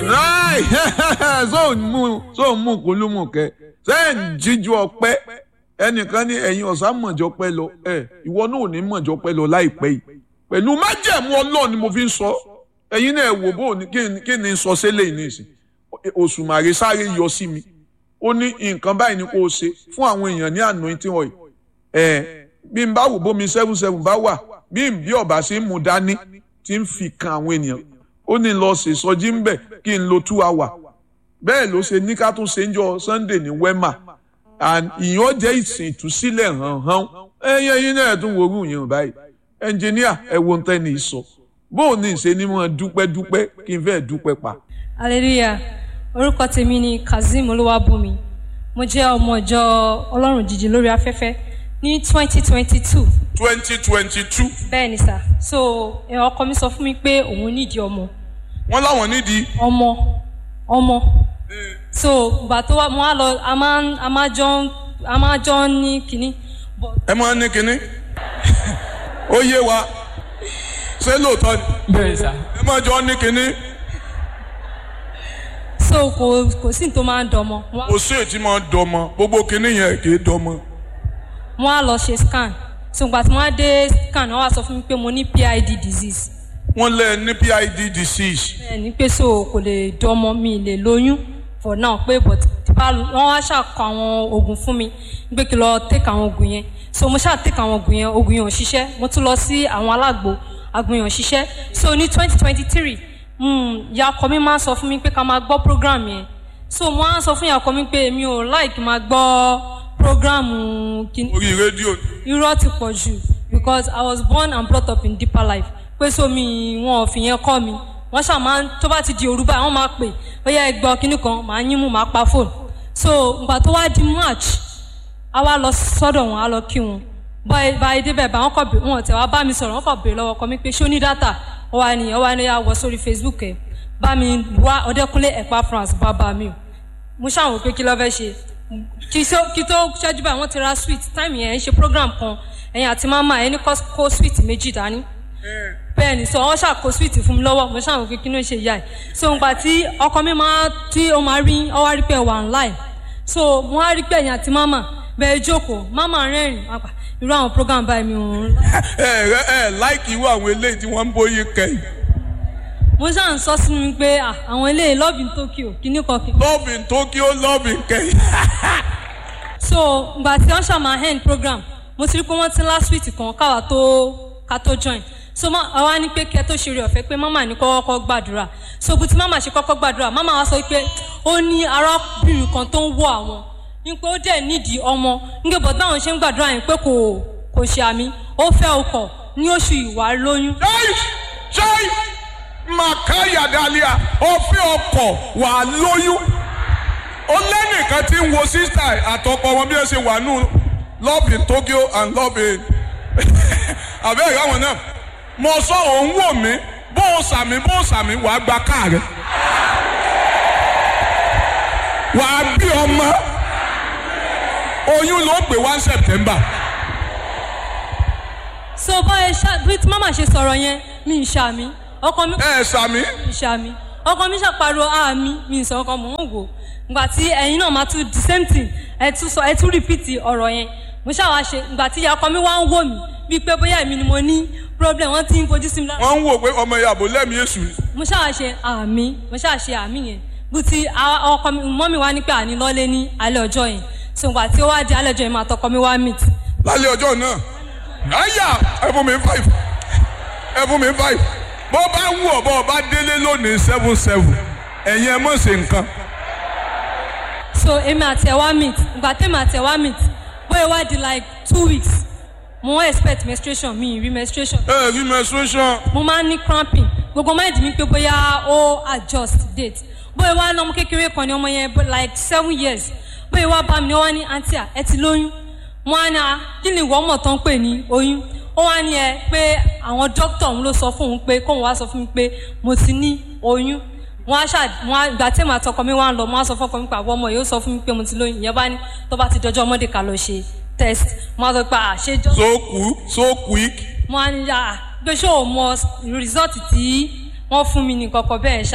ráì sóò mú sóò mú kúlùmù kẹ sẹ́yìn jíjú ọpẹ́ ẹnìkan ní ẹ̀yin ọ̀sán mọ̀jọ́ pẹ́ lọ ẹ̀ ìwọ náà ò ní mọ̀jọ́ pẹ́ lọ láìpẹ́ yìí pẹ̀lú májẹ̀mú ọlọ́ọ̀ ni mo fi ń sọ ẹ̀yin náà wò bó ní kí ni sọ sílẹ̀ yìí nìsín òṣùmàrè sáré yọ sí mi ó ní nǹkan báyìí ni kò ṣe fún àwọn èèyàn ní anointing oil ẹ̀ bí n bá wò bómi seven seven bá wà bí n bí ọ̀bà ṣe ń mu dání tí ń fi kan àwọn ènìyàn ó ní lọ ṣe sọjí ń bẹ̀ kí n lo two hour bẹ́ẹ̀ ló ṣe ní ká tún ṣe ń jọ Sunday ní wema and ìyẹn jẹ́ ìsìn ìtúsílẹ̀ hàn hàn ẹ̀yẹ yín náà tún wo orú yẹn báyìí ẹnjìníà ẹ wo nǹkan ní sọ bóun ní ìṣe ni wọn dúpẹ́ dúpẹ́ kí n fẹ́ dúpẹ́ pa. hallelujah orúkọ tèmi ni kazeem olúwàbùnmi mo jẹ́ ọmọ ìjọ ọlọ́run jíjí lórí afẹ́fẹ́ ní twenty twenty two twenty twenty two. bẹ́ẹ̀ ni sà so ẹ, ọkọ mi sọ fún mi pé òun nídìí ọmọ wọ́n láwọn nídìí. ọmọ ọmọ so ìgbà tó wá mo á lọ a máa ń- a máa jọ ń- a máa jọ ń ní kínní but ẹ máa ní kinní ó yé wa ṣé lóòótọ́ ni bẹ́ẹ̀ sà ẹ máa jọ ní kinní so kò kò sí ní tó máa ń dọmọ Mo wá- kò sí ètí máa dọmọ gbogbo kinní yẹn kì í dọmọ. mo á lọ ṣe scan so ìgbà tí mo á dé scan wọ́n wá sọ fún mi pé mo ní PID disease wọ́n lé ní PID disease. ẹ ní pé so kò lè dọmọ mi lè lóyún for now pé but tí bá wọ́n wá ṣàkọ àwọn oògùn fún mi pé kí n lọ take àwọn oògùn yẹn so mo ṣáà take àwọn oògùn yẹn oògùn yẹn ò ṣiṣẹ́ mo tún lọ sí àwọn alágbo àgbo yẹn ò ṣiṣẹ́ so ní twenty twenty three ìyá ọkọ mi máa ń sọ fún mi pé ká máa gbọ́ program yẹn so mo á sọ fún ìyá ọkọ mi pé mi ò like máa gbọ́ program kìíní orí rédíò irọ́ ti pọ̀ jù because I was born and brought up in deeper life pé sómi wọn ò fi yẹn kọ́ mi wọ́n ṣáà máa ń tó bá ti di òru báyìí wọ́n máa pè bóyá ẹgbẹ́ kínní kan màá yín mú màá pa fóònù so ìgbà tó wá di march a wá lọ sọ́dọ̀ wọn a lọ kí wọn báyìí báyìí débẹ̀ bá wọn kọ̀ bẹ̀ wọn tẹ̀ wá bá mi sọ̀rọ̀ wọn kọ̀ bèrè lọ́wọ́ ọkọ mi pé ṣé ó ní dátà ó wá ní ó wá ní àwọ̀ sórí facebook ẹ̀ bá mi wá ọdẹkùnlé ẹ̀pá france bàbá mi o mo ṣàwọn pé kí ló fẹ́ ṣe kí tó kí tó ṣẹ́jú báyìí wọ́n ti ra sweet time yẹn ń ṣe program kan ẹ̀yin àti mama ẹni kọ́ kó sweet méjì dání bẹ́ẹ̀ ni so wọ́n ṣàkó sweet fún mi lọ́wọ́ mo ṣàwọn pé kí ló ń ṣe ìyá ẹ̀ so nígbà tí ọkọ mi máa tí ó máa rí ọ wá rí pé wà online so mo wá rí pé ẹ̀yin àti mama bẹ́ẹ̀ jókòó mama rẹ́rìn apá irú àwọn program báyìí mi ò ń ẹ ẹ ẹ láìkì irú àwọn eléyìí tí wọ́n ń bóyí kẹ́yìn. mo ṣáà ń sọ sínú mi pé ah, àwọn eléyìí love in Tokyo kíní kan kíní love in Tokyo love in kẹ́yìn. so ìgbà tí wọ́n ṣàmà end program mo ti rí pé wọ́n ti ń lá sweet kan káwa tó ká tó join so ma àwa ní pé kí ẹ tó ṣe eré ọ̀fẹ́ pé mama ní kọ́kọ́ gbàdúrà so bí ti mama ṣe kọ́kọ́ gbàdúrà mama wa sọ pé ó ní arábìnrin kan tó ń wọ àwọn ní pé ó dẹ̀ nídìí ọmọ nígbà bọ̀ táwọn ṣe ń gbàdúrà yẹn pé kò kò ṣe àmì ó fẹ́ ọkọ̀ ní oṣù ìwà lóyún ṣáì ṣáì màkàyà dàlíà ọ̀fẹ́ ọkọ̀ wà lóyún. ó lẹ́nìkan tí ń wo sísá àtọkọ wọn bí ẹ ṣe wà nù love in Tokyo and love in àbẹ́ ìyá wọn náà mo sọ òun wò mí bó o sàmì bó o sàmì wàá gba káà rẹ wàá bí ọmọ oyún ló gbé one September. so báyìí ṣá bí tí mama ṣe sọ̀rọ̀ yẹn mi ì ṣàmì ọkọ mi ẹ sàmì. ìṣàmì ọkọ mi ṣàpariwo àmì mi ìsọ ọkọ mò ń wò ìgbà tí ẹ̀yin náà máa tún the same thing ẹ tún sọ ẹ tún repeat ọ̀rọ̀ yẹn mo ṣàwá ṣe ìgbà tí ọkọ mi wá ń wò mí bíi pé bóyá èmi ni mo ní problem wọ́n ti ń fojú sí mi lára wọ́n ń wò pé ọmọ ìyàbò lẹ́mìí èṣù ni. mo ṣàwá ṣe àmì mo ṣàwá ṣe àmì yẹn bó ti a- ọkọ mi mọ́ mi wá ní pé àní lọ́lé ní alẹ́ ọjọ́ yẹn so ìgbà tí ó wá di alẹ́ ọjọ́ yẹn máa tọkọ mi wá meet lálẹ́ ọjọ́ náà àyà ẹ fún mi five ẹ fún mi five bó bá wù ọ́ bó bá délé lónìí seven seven ẹ̀yin ẹ mọ̀ ṣe nǹkan. so èmi àti ẹ̀ wá meet ìgbà tèmi àti ẹ̀ wá meet bóyá wá di like two weeks mo wọ́n expect menstruation mi ì rí menstruation ẹ rí menstruation mo máa ń ní cramping gbogbo mind mi pé bóyá ó adjust date bóyá wá ní ọmọ kékeré kan ní ọmọ yẹn bó- like seven years bóyá wá bá mi ní wọ́n ní aunty à ẹ ti lóyún mo á ní a kí ni ìwọ ọmọ tán ń pè ní oyún ó wá ní ẹ pé àwọn dókítà òun ló sọ fún òun pé kóun wá sọ fún mi pé mo ti ní oyún wọn á ṣáà wọn á ìgbà tí èmi àtọkọ mi wá ń lọ wọn á sọ fọkọ mi pé àwọn ọmọ yìí ó sọ fún mi pé mo ti lóyún ìyẹn bá ní tó bá ti dọjọ́ ọmọdé ká lọ ṣe test wọn á sọ pé àṣejọ́ so cool so quick mo á ní yà pé ṣé o mọ result tí wọ́n fún mi ní kọ̀kọ̀ bẹ́ẹ̀ ṣá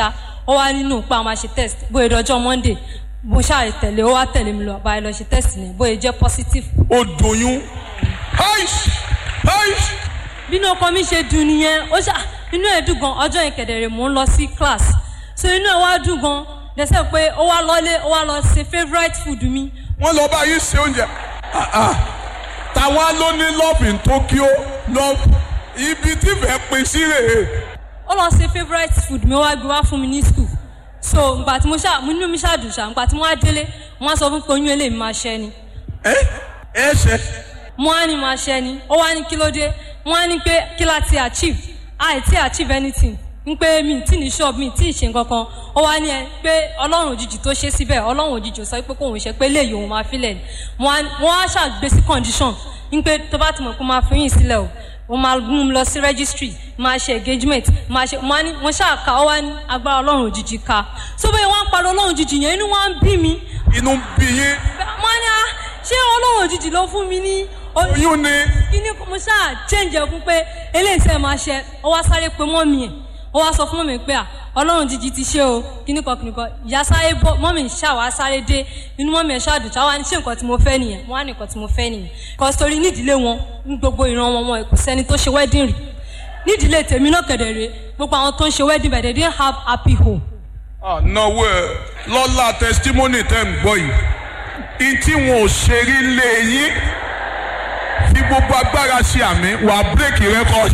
ó wá nínú pé àwọn máa ṣe test bóyá ìdọ́jọ́ monday mo ṣáà tẹ̀lé ó wá tẹ̀lé mi lọ báyìí lọ ṣe test ní bóyá jẹ́ positive. ó doyún aish aish bínú ọkọ mi ṣe dùn nìyẹn ó ṣá inú ẹ̀ dùn gan ọjọ́ yẹn kẹ̀dẹ̀rẹ̀ mò ń lọ sí class so inú ẹ̀ wá dùn gan dẹ́sẹ̀ pé ó wá lọ́lé ó wá lọ ṣe favourite food mi wọ́n lọ bá yín ṣe oúnjẹ Ah, ah. tàwa ló ní love in Tokyo love ibi tí fẹ́ pin sí rèé ó lọ ṣe favourite food mi ó wá gbé wá fún mi ní school so ngbà tí mo ṣá mo nínú mi ṣáà dùn ṣá ngbà tí mo wá délé mo wá sọ fún pé oyún eléyìí máa ṣẹ́ ni ẹ ẹ ṣe mo wá ní máa ṣẹ́ ni ó wá ní kí ló dé mo wá ní pé kí la ti achieve àì tí achieve anything ń pé mi tí ní shop mi tí ì ṣe nǹkan kan ó wá ní ẹ pé ọlọ́run òjijì tó ṣe síbẹ̀ ọlọ́run òjijì ò sọ pé kóun ṣe pé léyìí òun máa filẹ̀ ni mo wá mo wá ṣàgbé sí condition ń pé tó bá ti mọ̀ pé máa fi yín sílẹ̀ o mo máa mú un lọ sí registry máa ṣe engagement máa ṣe mo wá ní mo ṣáà ka ó wá ní agbára ọlọ́run òjijì ka so bẹ́ẹ̀ wọ́n á parọ́ ọlọ́run òjijì yẹn inú wa ń bí mi inú bí yín mo ní à ṣé ọlọ́run òjijì ló fún mi ní oyún oyún ni kíní mo ṣáà change ẹ̀ fún pé eléyìí sẹ́ẹ̀ máa ṣe ó wá sáré pé mọ́mì ẹ̀ ó wá sọ fún mọ́mì pé à ọlọ́run jíjí ti ṣe o kíní kan kíní kan ìyá sáré bọ́ mọ́mì ṣáà wá sáré dé inú mọ́mì ẹ̀ ṣáà dùn ṣáà wá ní ṣé nǹkan tí mo fẹ́ nìyẹn wọ́n á ní nǹkan tí mo fẹ́ nìyẹn kọ́ sórí nídìílé wọn ní gbogbo ìran wọn wọn kò sẹ́ni tó ṣe wedding rí nídìílé tèmi náà kẹ̀dẹ̀rẹ̀ gbogbo àwọn tó ń ṣe wedding but they didn't have happy home ànáwó ẹ lọ́la testimony tẹ́ ń gbọ́ yìí ìtí wọn ò ṣe rí lé yín fi gbogbo agbára ṣe àmì wà bírèkì rẹ́kọ̀dì.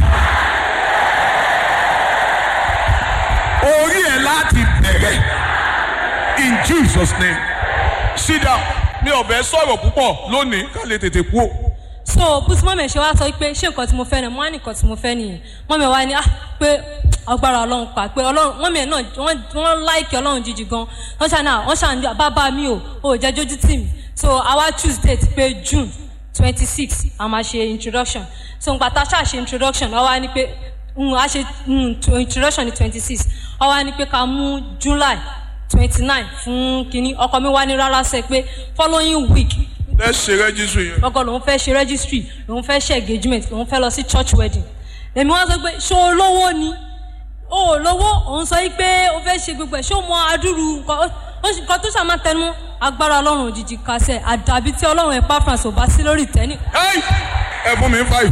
orí ẹ̀ láti bẹ̀rẹ̀ in Jesus name sit down mi ò bẹ́ sọ̀rọ̀ púpọ̀ lónìí ká lè tètè kú o. so bùsùn mọ́mì ṣe wá sọ pé ṣé nǹkan tí mo fẹ́ ni mo wá ní nǹkan tí mo fẹ́ nìyẹn mọ́mì wa ni ah pé agbára ọlọ́run pa pé ọlọ́run mọ́mì ẹ̀ náà wọ́n wọ́n láìkì ọlọ́run jíjì gan wọ́n ṣàní à wọ́n ṣàní bàbá mi ò ò jẹ́ jójú tì mí so àwa choose date pé june twenty six a máa ṣe introduction so nǹkan tá a ṣáà ṣe introduction wọ́n wá ní pé mm, a ṣe mm, to- introduction ní twenty six wọ́n wá ní pé ká mú july twenty nine fún kínní ọkọ mi wá ní rárá sẹ pé following week ẹ ṣe rẹ́jísù yẹn. lọ́gọ́ lòun fẹ́ ṣe registry lòun fẹ́ ṣe engagement lòun fẹ́ lọ sí church wedding èmi wá sọ pé ṣó o lówó ni o ò lówó òun sọ yí pé o fẹ́ ṣe gbogbo ẹ̀ ṣó o mọ adúrú nǹkan ó- ó sì- nǹkan tó ṣàmà tẹnu agbára ọlọ́run òjijì kásẹ̀ àdàbí tí ọlọ́run ẹ̀ pàfrans ò bá sí lórí ìtẹ́nì Hey! ẹ fún mi five.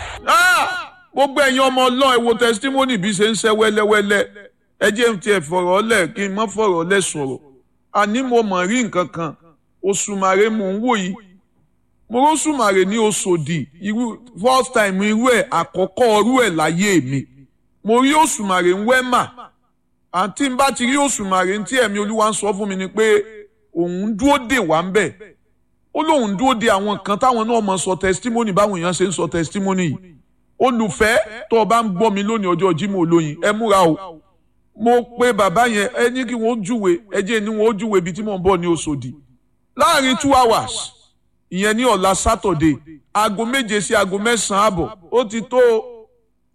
gbogbo ẹ̀yin ọmọ ọlọ́run ẹ wo testimony bí ṣe ń ṣe wẹ́lẹ́wẹ́lẹ́ ẹ jẹ́ n tiẹ̀ fọ̀rọ̀ lẹ̀ kí n má fọ̀rọ̀ lẹ̀ sọ̀rọ̀ àní mo mọ̀ rí nǹkan kan òṣùmàrè mò ń wò yìí mo rọ́ṣùmàrè ní oṣòdì irú first time irú ẹ̀ àkọ́kọ́ irú ẹ̀ láyé mi mo rí òṣùmàrè ń wẹ́mà àǹtí n bá ti rí òṣùmàrè tí ẹ̀mí olúwa ń sọ fún mi ni pé òun dúró dè wá ń bẹ̀ ó lóun dúró de àwọn kan táwọn náà mọ sọ testimony báwọn èèyàn ṣe ń sọ testimony yìí olùfẹ́ tó o bá ń gbọ́ mi lónìí ọjọ́ Jímọ̀ olóyin ẹ múra o mo pe bàbá yẹn ẹ ní kí wọ́n júwe ẹ jẹ́ ní wọ́n júwe ibi tí mò ń bọ̀ ní Òṣòdì láàrin two hours ìyẹn ní ọ̀la Saturday aago méje sí aago mẹ́sàn-án àbọ̀ ó ti tó o.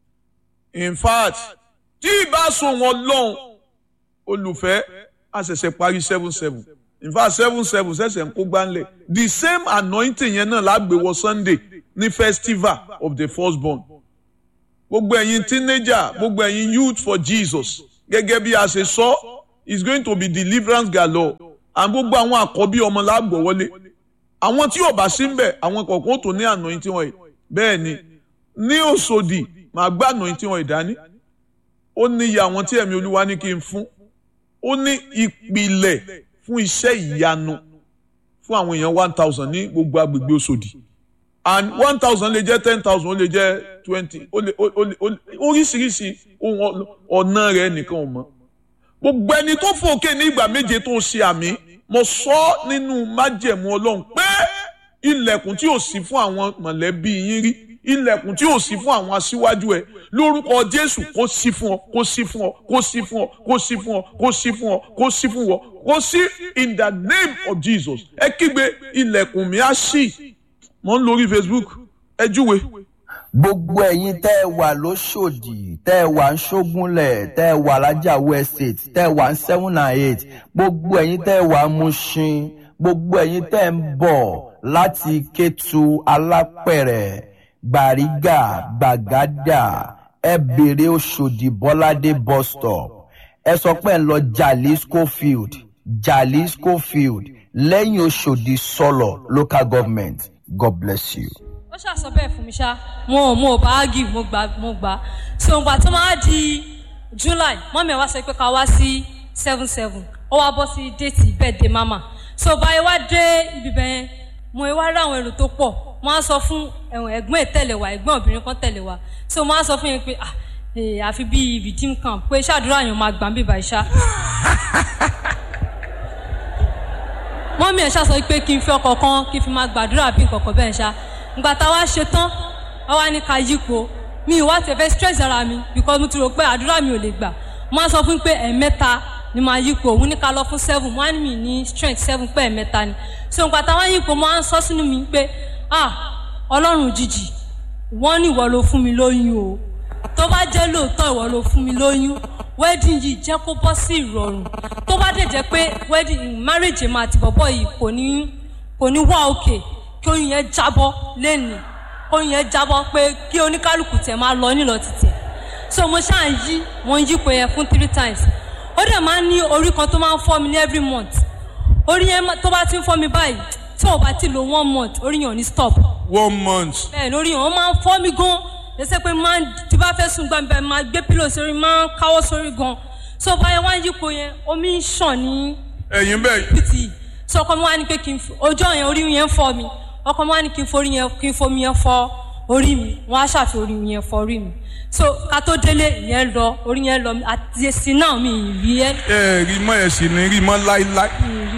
in fact tí ìbá so wọn lọ́hùn olùfẹ́ a ṣẹ̀ṣẹ̀ parí seven seven in fact seven seven ṣẹ̀ṣẹ̀ ń kó gbánlẹ̀ the same anointing yẹn náà lágbèwọ̀ Sunday ní festival of the firstborn gbogbo ẹ̀yin teenager gbogbo ẹ̀yin youth for Jesus gẹ́gẹ́ bí a ṣe sọ is going to be deliverance galore and gbogbo àwọn àkọ́bí ọmọ lágbọ̀ wọlé àwọn tí ò bá sí ń bẹ̀ àwọn kọ̀ọ̀kan tó ní anointing wọn yìí bẹ́ẹ̀ ni ní Òṣòdì màá gbá anointing wọn ìdání ó ní iye àwọn tí ẹ̀mí olúwa ní kí n fún ó ní ìpìlẹ̀ fún iṣẹ́ ìyanu fún àwọn èèyàn one thousand ní gbogbo agbègbè Òṣòdì and one thousand lè jẹ́ ten thousand ó lè jẹ́ twenty ó lè ó lè ó lè oríṣiríṣi ohun ọ̀nà rẹ̀ nìkan ò mọ̀ gbogbo ẹni tó fòkè ní ìgbà méje tó ṣe àmì mo sọ nínú májẹ̀mú ọlọ́run pé ilẹ̀kùn tí ò sí fún àwọn mọ̀lẹ́bí yín rí ilẹ̀kùn tí ò sí fún àwọn aṣíwájú ẹ lórúkọ jésù kó sí fún ọ kó sí fún ọ kó sí fún ọ kó sí fún ọ kó sí fún ọ kó sí fún ọ kó sí in the name of jesus ẹ kígbe ilẹ̀kùn mi á ṣí mo ń lórí facebook ẹ júwe. gbogbo ẹ̀yin tẹ́ ẹ wà lóṣòdì tẹ́ ẹ wà ń ṣógúnlẹ̀ tẹ́ ẹ wà lájàwó estate tẹ́ ẹ wà ń seven and eight gbogbo ẹ̀yin tẹ́ ẹ wà ń Mushin gbogbo ẹ̀yin tẹ́ ẹ ń bọ̀ láti Kétu Alápẹ̀rẹ̀ Gbàrígà Gbàgádà ẹ bèrè Òṣòdì Bọ́ládé bus stop ẹ sọ pé ẹ ń lọ jalisco field jalisco field lẹ́yìn oṣòdì sọlọ local government god bless you. ó ṣàṣọ bẹ́ẹ̀ fún mi ṣá mo ò mo ò bá ágì mo gbà mo gbà so ìgbà tó máa di july mọ́mí ẹ̀ wá sọ pé ká wá sí seven seven ó wá bọ́ sí déètì birthday mama so báyìí wá dé ibi bẹ́ẹ̀ mo wá rí àwọn èrò tó pọ̀ mo á sọ fún ẹ̀wọ̀n ẹ̀gbọ́n ẹ̀ tẹ̀lé wa ẹ̀gbọ́n obìnrin kan tẹ̀lé wa so mo á sọ fún yẹn pé ah ee àfi bíi redeem camp pé ṣàdúrà yẹn máa gbà ń bíbá iṣá. mọ́mí ẹ̀ ṣàṣọ pé kí n fi ọkọ̀ kan kí n fi máa gbàdúrà bí nǹkan kan bẹ́ẹ̀ ṣá ìgbà tá a wá ṣe tán a wá ní ká yípo mi ìwà tẹ̀fẹ́ stress ara mi because mo ti rò pé àdúrà mi ò lè gbà mo á sọ fún pé ẹ̀ẹ̀mẹ́ta ni máa yípo òun ní ká lọ fún seven mo á ní mi ní strength seven pé ẹ̀ẹ̀mẹ́ta ni so ìgbà tá a wá yípo mo á sọ sínú mi pé ah ọlọ́run òjijì wọ́n ní ìwọ ló fún mi lóyún o tó bá jẹ́ lóòótọ́ ìwọ ló fún mi lóyún wedding yìí jẹ́ kó bọ́ sí ìrọ̀rùn tó bá dẹ̀ jẹ́ pé wedding marriage máa ti bọ̀bọ̀ yìí kò ní kò ní wá òkè kí oyún yẹn jábọ́ lẹ́nu oyún yẹn jábọ́ pé kí oníkálukú tẹ̀ máa lọ nílọ títẹ̀ so mo ṣáà ń yí mo ń yípo yẹn fún three times ó dẹ̀ máa ń ní orí kan tó máa ń fọ́ mi ní every month orí yẹn tó bá ti ń fọ́ mi báyìí tí ò bá ti lo one month orí yẹn ò ní stop one month. bẹ́ẹ̀ lórí yẹn ó máa ń fọ́ mi gan lẹsẹ pé máa ń tí bá fẹ́ sùn gbàgbẹ́ máa gbé pílò sórí máa ń káwọ́ sórí gan so báyẹn wá ń yípo yẹn omi ń ṣàn ní ẹ̀yin bẹ́ẹ̀ pt so ọkọ mi wá ní pé kí n fi ojú ọ̀yàn orí yẹn fọ́ mi ọkọ mi wá ní kí n forí yẹn kí n fomi yẹn fọ́ orí mi wọ́n á ṣàfi orí yẹn fọ́ orí mi so ká tó délé ìyẹn lọ orí yẹn lọ àti èsì náà mi ì rí ẹ ẹ rí mọ́ ẹ̀ sì ní rí mọ́ láíláí. mi ì rí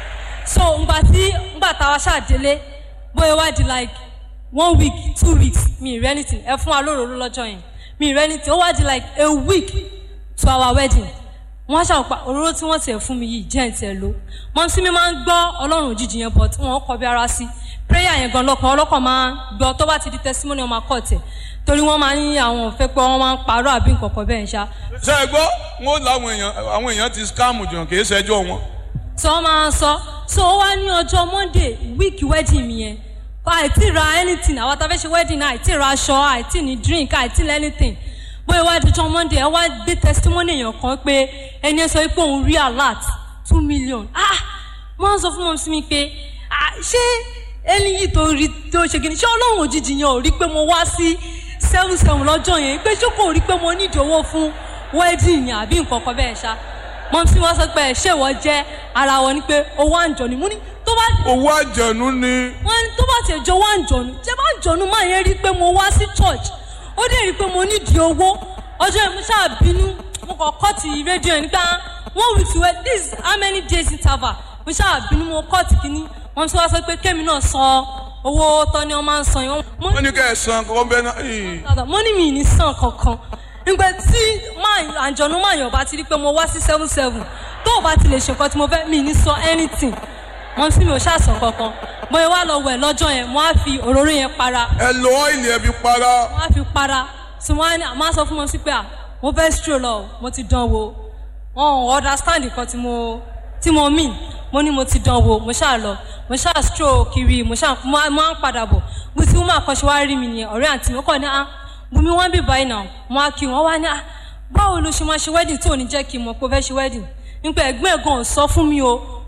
so ngbà tí ngbà táwa ṣàdélé bóyá wá di like one week two weeks mi ì rí anything ẹ fún wa lóròró lọ́jọ́ yẹn mi ì rí anything ó wá di like a week to our wedding wọ́n ṣàpá òróró tí wọ́n tiẹ̀ fún mi yìí jẹ́ ìtẹ̀ ló mọ sí mi máa ń gbọ́ ọlọ́run òjijì yẹn but wọ́n kọ bí ara sí prayer yẹn gan lọ́kàn ọlọ́kàn máa ń gbọ́ tó bá ti di testimony ọmọ akọ́ tẹ̀ torí wọ́n máa ń ní àwọn òfẹ́ pé wọ́n máa ń parọ́ àbí nǹkan kan bẹ́ẹ̀ ṣá ṣe é gbọ́ wọn làwọn èèyàn àwọn èèyàn ti scam jàn kì í ṣẹjọ́ wọn. so wọ́n máa ń sọ so ó wá ní ọjọ́ monday week wedding mi yẹn àìtí ra anything àwọn tá a fẹ́ ṣe wedding náà àìtí ra aṣọ àìtí ní drink àìtí ní anything bóyá wá di ọjọ́ monday ẹ wá gbé testimony èèyàn kan pé ẹni ẹ sọ pé òun rí alert two million ah wọ́n sọ fún mọ́ sí mi pé ah ṣé ẹni yìí tó rí tó ṣe kìíní ṣé ọlọ́run òjijì yẹn ò rí pé mo wá sí seven seven lọ́jọ́ yẹn pé ṣé kò rí pé mo ní ìdòwò fún wedding yẹn àbí nǹkan kan bẹ́ẹ̀ ṣá mọ́ sí wọ́n sọ pé ẹ̀ ṣé ìwọ jẹ́ ara wọn ni pé owó àǹjọ ni mo ní tó bá owó àjẹnú ni wọ́n ní tó bá tiẹ̀ jọ wá àǹjọ̀nù jẹ́ bá àǹjọ̀nù máa yẹn rí pé mo wá sí church ó dẹ̀ rí pé mo nídìí owó ọjọ́ yẹn mo ṣáà bínú mo kàn kọ́ọ̀tì rédíò yẹn nígbà one week to wait this is how many days interval mo ṣáà bínú mo kọ́ọ̀tì kínní wọ́n ti wá sọ pé kémi náà san owó tọ́ ni wọ́n máa ń san yẹn mo wọ́n ní kẹ́ ẹ̀ san kọ́kọ́ bẹ́ẹ̀ náà. ì. mo ní mi ní san kankan nígbà tí máa àǹjọ̀nù máa yàn bá ti rí pé mo wá sí seven seven tó o bá ti lè ṣe nǹkan tí mo fẹ́ mi ní san anything wọ́n sì mi ò ṣàṣàn kankan bóyá wá lọ wẹ̀ lọ́jọ́ yẹn mo á fi òróró yẹn para ẹ lo ọ́ìlì ẹ fi para. mo á fi para tí wọ́n á ní àmọ́ sọ fún wọn sí pé à mo fẹ́ stroll lọ mo ti dán wo wọn ò understand nǹkan tí mo tí mo mean mo ní mo ti dán wo mo ṣáà lọ mo ṣáà stroll kiri mo ṣáà mo á mo á ń padà bọ̀ bí tí wọ́n àkọ́ṣe wá rí mi nìyẹn ọ̀rẹ́ àǹtí mi ó kàn ní à bùnmi wọ́n bì báyìí náà mo á kí wọn wá ní à báwo ló ṣe máa ṣe wedding tó ò ní jẹ́ kí n mọ̀ pé ó fẹ́ ṣe wedding nípa ẹ̀gbọ́n ẹ̀gbọ́n ò sọ fún mi o